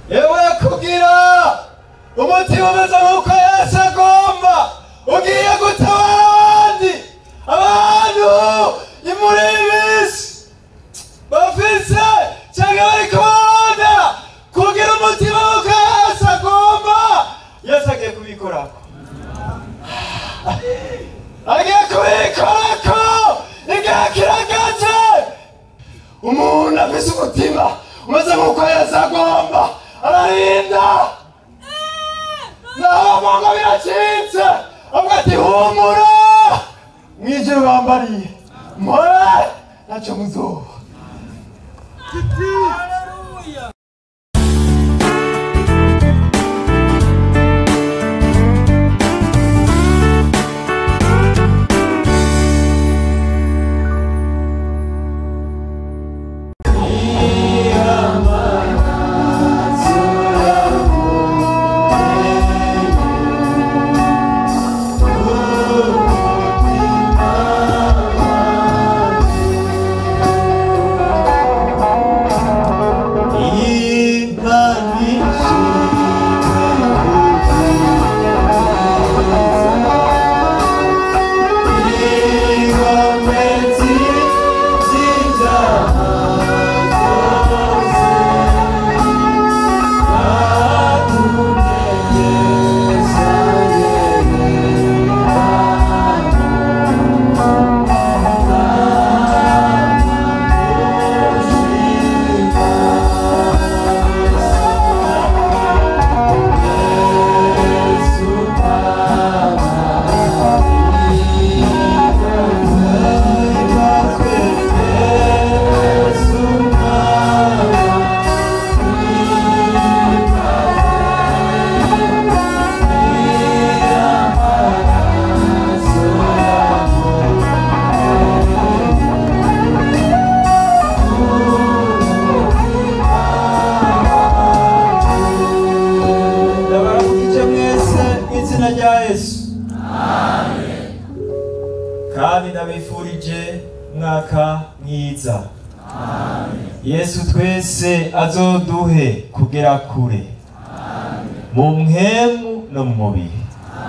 yewe kugira umutima umeze nk'uko yesu agomba ugiye gutabara abandi abantu ni muri iyi minsi bafise cyangwa bari kubona kugira umutima nk'uko yesu agomba yesu agiye kubikorako agiye kubikorako igihe kiragaje umuntu afise umutima umeze nk'uko yesu agomba ararinda naho mongo biracitse avuga ati humura mwijuru bambariye mpore ntacyo muzoba ndabaramukije mwese mu izina rya yesu kandi ndabifurije umwaka mwiza yesu twese azoduhe kugera kure mu mpemu no mu mubiri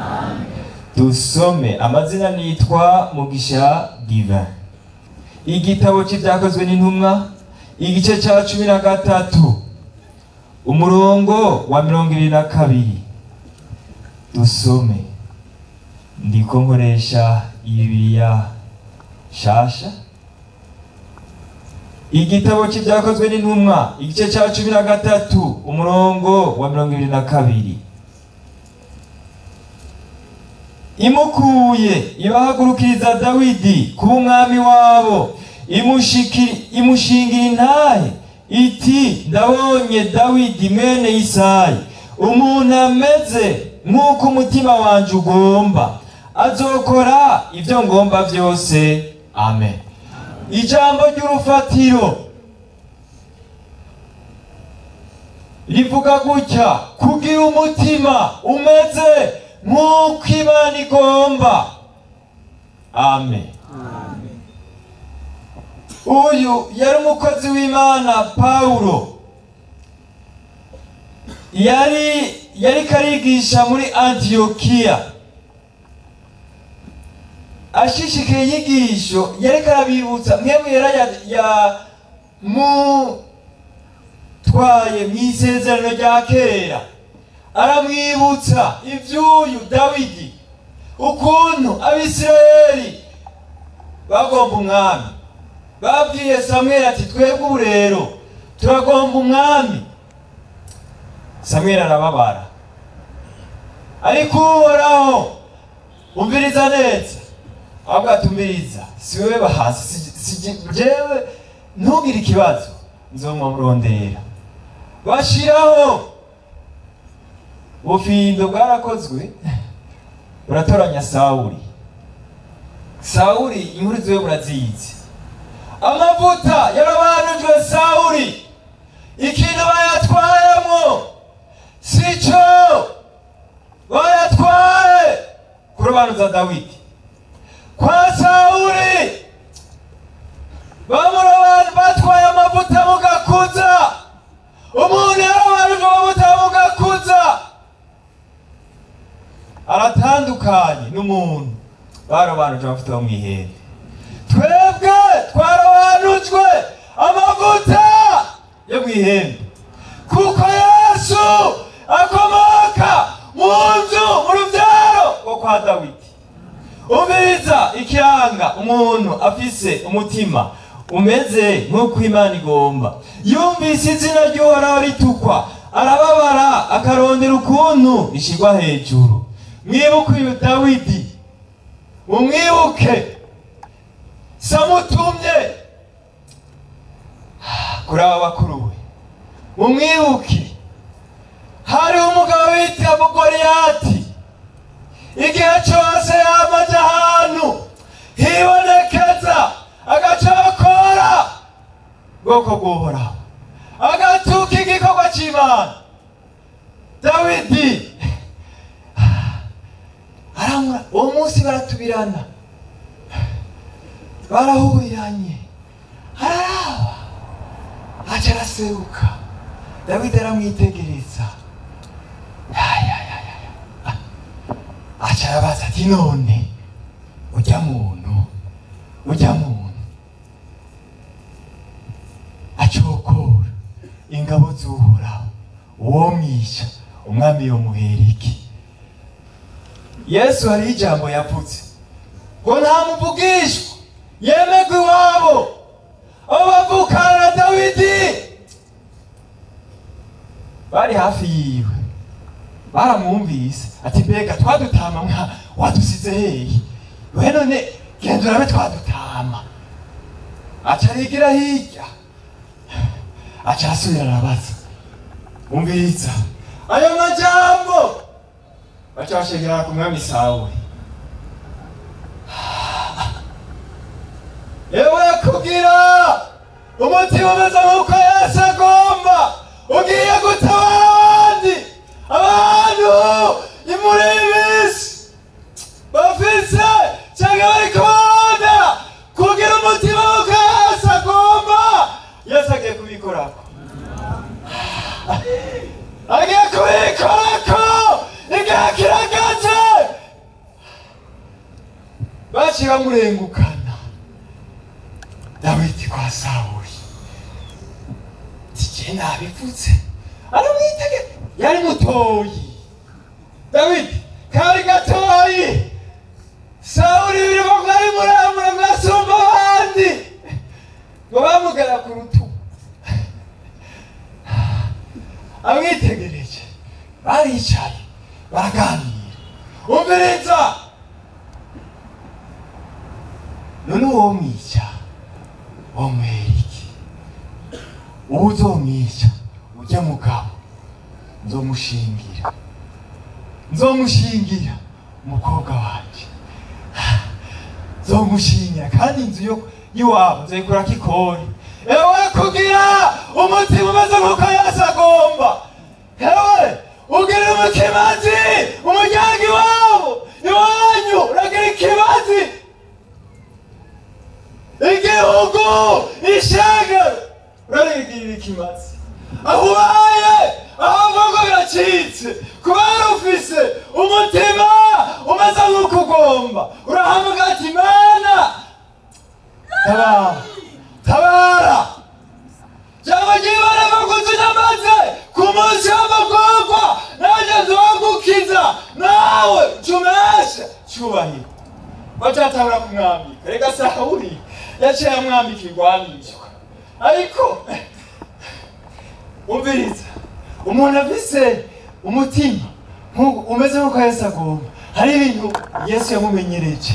dusome amazina nitwa mugisha diva igitabo cy'ibyakozwe n'intumwa igice cya cumi na gatatu umurongo wa mirongo ibiri na kabiri dusome ndiko nkoresha ibibiliya shasha igitabo cy'ibyakozwe n'intumwa igice cya cumi na gatatu umurongo wa mirongo ibiri na kabiri imukuye ibahagurukiriza dawidi kuba umwami wabo imushiki- imushingira intahe iti ndabonye dawidi mwene isayi umuntu ameze nk'uko umutima wanjye ugomba azokora ibyo ngomba byose amen ijambo ry'urufatiro rivuga gutya kugira umutima umeze nk'uko imana igomba amen uyu yari umukozi w'imana pawulo yari yari karigisha muri antiyokiya ashishikaye inyigisho yari karabibutsa mwebwe yari ya, ya mutwaye mu isezerano rya kera aramwibutsa iby'uyu dawidi ukuntu abisirayeli bagomba umwami babwiye samweli ati twebwe ubu rero turagomba umwami samweli arababara ariko uhoraho umviriza neza ahubwo atumviriza si wowe bahasi si- si jewe ntugire ikibazo nzomurondera bashiraho ubufindo bwarakozwe buratoranya sawuli sawuli inkuru ziwe murazizi amavuta yarabanujwe sawuli ikintu bayatwayemo sico bayatwaye kurobanuza dawidi kwa sawuli bamurobanura batwaye amavuta mugakuza umuntu yarabanujwe amavuta n'umuntu barobanuje amavuta yo mu ihembe twebwe twarabanujwe amavuta yo mu ihembe kuko yesu akomoka mu nzu mu rubyaro rwo kwa dawidi umviriza ikiranga umuntu afise umutima umeze nk'uko imana igomba yumvise izina ry'uhoraho ritukwa arababara akarondera ukuntu rishyirwa hejuru mwibuke uyu dawidi mumwibuke samutumye kuri aba bakuru we mumwibuke hariho umugabo bita goriyati igihe cyose yamaze ahantu hibonekeza agacokora bwoko bw'uhoraho agatuka igikorwa cy'imana dawidi aramura uwo munsi baratubirana barahuriranye araraba aca araseruka dawidi aramwitegereza yayayaya aca arabaza ati none ujya muntu ujya muntu acokora ingabo z'uhoraho uwo mwisha umwami yomuhera iki yesu hariho ijambo yavuze ngo nta muvugishwa yemegwa iwabo abo bavukana na dawidi bari hafi yiwe baramwumvise ati mbega twadutama mwa wadusize hehe we none genda urabe twadutama aca arigira hirya aca arasubira arabaza umviriza ayo majambo baca bashegerana ku mwami sawuli yewe kugira umutima umeze nk'uko yesu agomba ugiye gutabara abandi abantu imuri y'ibisi bafise cyangwa bari kubona kugira umutima nk'uko yesu agomba yesu agiye kubikorako agiye kubikorako igihe kiragaze baciye bamurengukana dawidi kwa sawuli tije nabivuze aramwitege yari mutoyi dawidi kari gatoyi sawuli birimo bwari muremure bwasumba abandi ngo bamugera ku rutugu amwitegereje baricaye baraganira umviriza none uwo mwica wamwera iki uwo uzomwica ujya mugabo nzomushingira nzomushingira umukobwa wanje nzomushingira kandi inzu yo y'iwabo nzayikurako ikori ewe kugira umutima umeze nk'uko yesu agomba ewe ugira umukimazi umuryango iwabo iwanyu uragira ikibazi igihugu ishenge urarigirira ikimazi aho ubaye aho mvugo biracitse kubera ufise umutima umeze nk'uko ugomba urahamagara ati mana tabara tabara cyangwa ryibara amaguzi n'amaze ku munsi w'amagorwa nanjye nzogukiza nawe cumeshe cyubahiro bacatangura kumwambika reka sawuli yaciye amwambika irwanishwa ariko umviriza umuntu afise umutima nk'uko- umeze nk'uko yesu agomba hari ibintu yesu yamumenyereje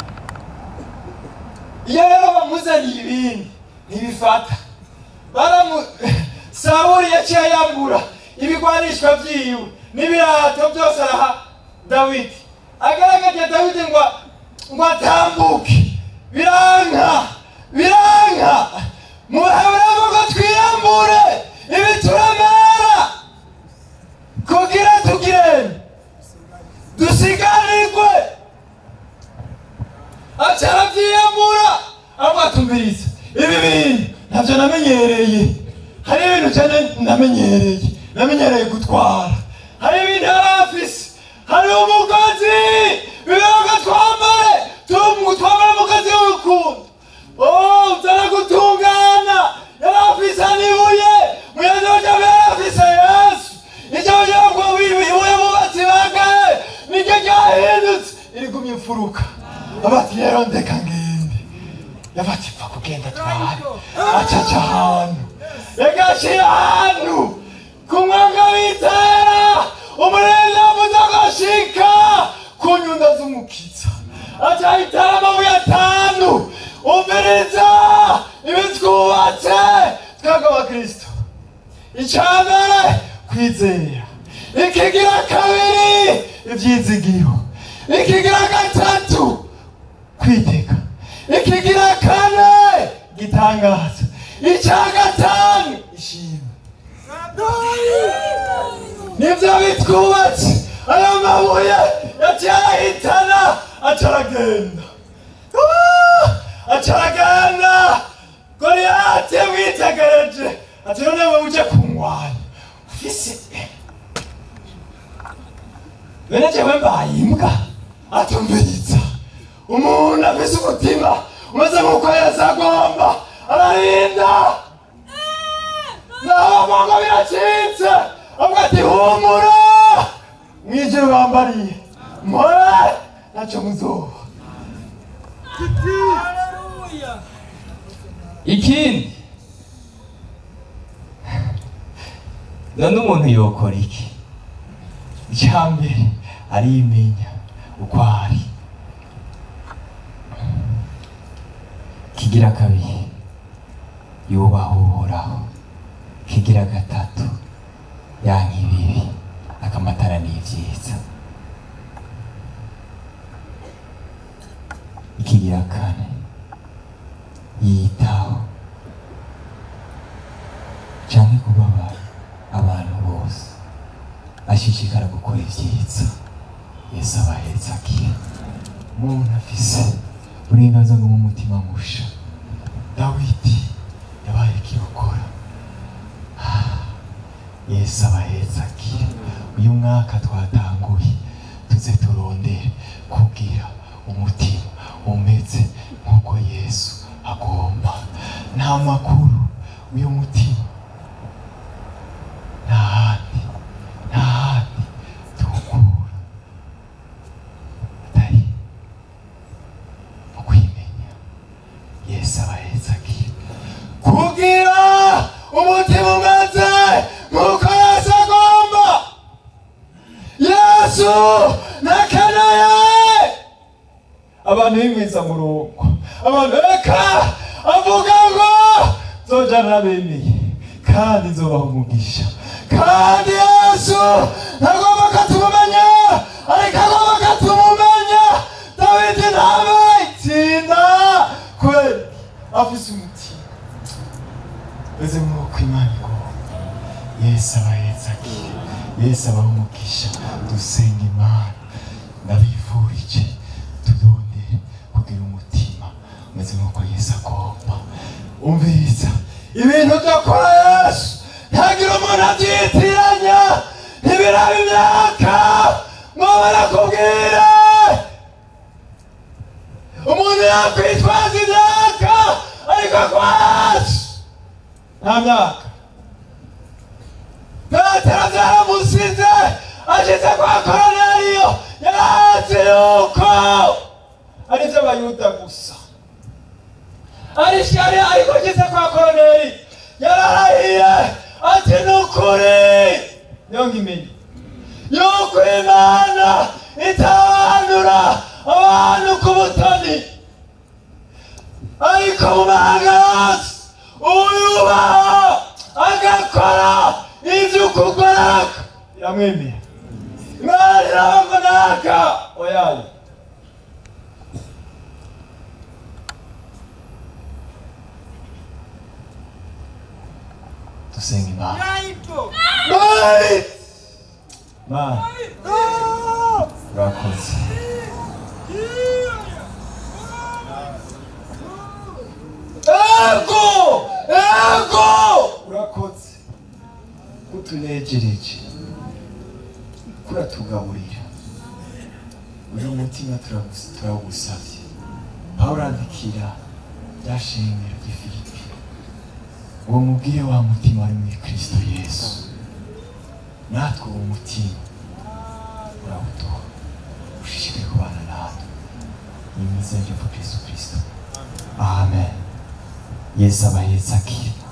iyo rero bamuzaniye ibindi ntibifata baramu sawuli yaciye yambura ibigwanishwa vyiwe n'ibirato byose araha dawidi agaragaje dawidi ngo ngo atambuke biranka biranka muheburamo ngo twiyambure ibituremera kugira tugirene dusiganirwe aca aravyiyambura amwatumviriza ibi bintu ntabyo namenyereye hari ibintu cyane namenyereye namenyereye gutwara hari ibintu yari afise hari umugozi bibaga mfuruka abati rero ndeka ngende yabati pfa kugenda twari acaca ahantu yagashiye ahantu ku mwanga w'itera umurinzi avuze agashika ku nyundo z'umukiza acahitara amabuye atanu umviriza ibitwubatse twebwe abakristo icambere kwizera ikigira kabiri ivyizigiro ikigira gatatu kwiteka ikigira kane gitangaza ica gatanu ishimwe nivyo bitwubatse ayo mabuye yaciye arahitana aca aragenda Ah! aca aragenda goliyati yamwitegereje ati none wewe uje kunwanya ufise bene jewe mbaye imbwa atumviriza umuntu afise umutima umeze nk'uko yesu agomba ararinda naho mongo biracitse avuga ati humura mwijuru bambariye mpore naco muzoba ikindi none umuntu yokora iki icyambere arimenya uko ari kigira kabiri yubaha uhoraho kigira gatatu yanka ibibi akamatara n'ibyiza ikigira kane yitaho canke kubabara abantu bose ashishikara gukora ibyiza yesu abahetse akira umuntu afise uburenganzira bwo mu mutima musha dawidi yabaye kirokora yesu abahetse akira uyu mwaka twatanguye tuze turondere kugira umutima umeze nk'uko yesu agomba nta makuru uyu mutima nta handi nta handi tuwukura atari mu kwimenya yesu abahetse akira kugira umutima umeze nk'uko yesu agomba yesu nakeneye abantu b'imwiza murongo abantu reka avuga ngo nzoja nabemeye kandi nzobaha umugisha kandi yesu ntagomba ko tumumenya ariko agomba ko tumumenya dawidi ntabe itsinda kubera afise umutima meze nk'uko imana igomba yesu abahetse akira yesu abaha umugisha dusenga imana ndabifurije tudondere kugira umutima umeze nk'uko yesu agomba umviriza ibintu byakora yesu ntagira umuntu abyitiranya ntibiraba imyaka ngo barakubwire umuntu yakwitwaza imyaka ariko kwa yesu nta myaka petero byaramusize ashyize kwa koroneliyo yarazi yuko ari iby'abayuda gusa ari ishyari ariko ageze kwa koroneli yararahiye ati ni ukuri niyo nkimenye yuko imana itabanura abantu ku butoni ariko mu mahanga yose uyubaha agakora ibyo ukugoraka iramwemera imana irabagonaka oyayo dusenga imana Mari! Mana urakoze ego ego urakoze kutunejereje kuratugaburira uyu mutima turagus- turawugusavye pawulo andikira rya shengero ry'ifilipi uwo mubwire wa mutima wari muri kristo yesu natwe uwo mutima urawuduha ushishikare kubana natwe mu izina rya yesu kirisito amen yesu abahetse akira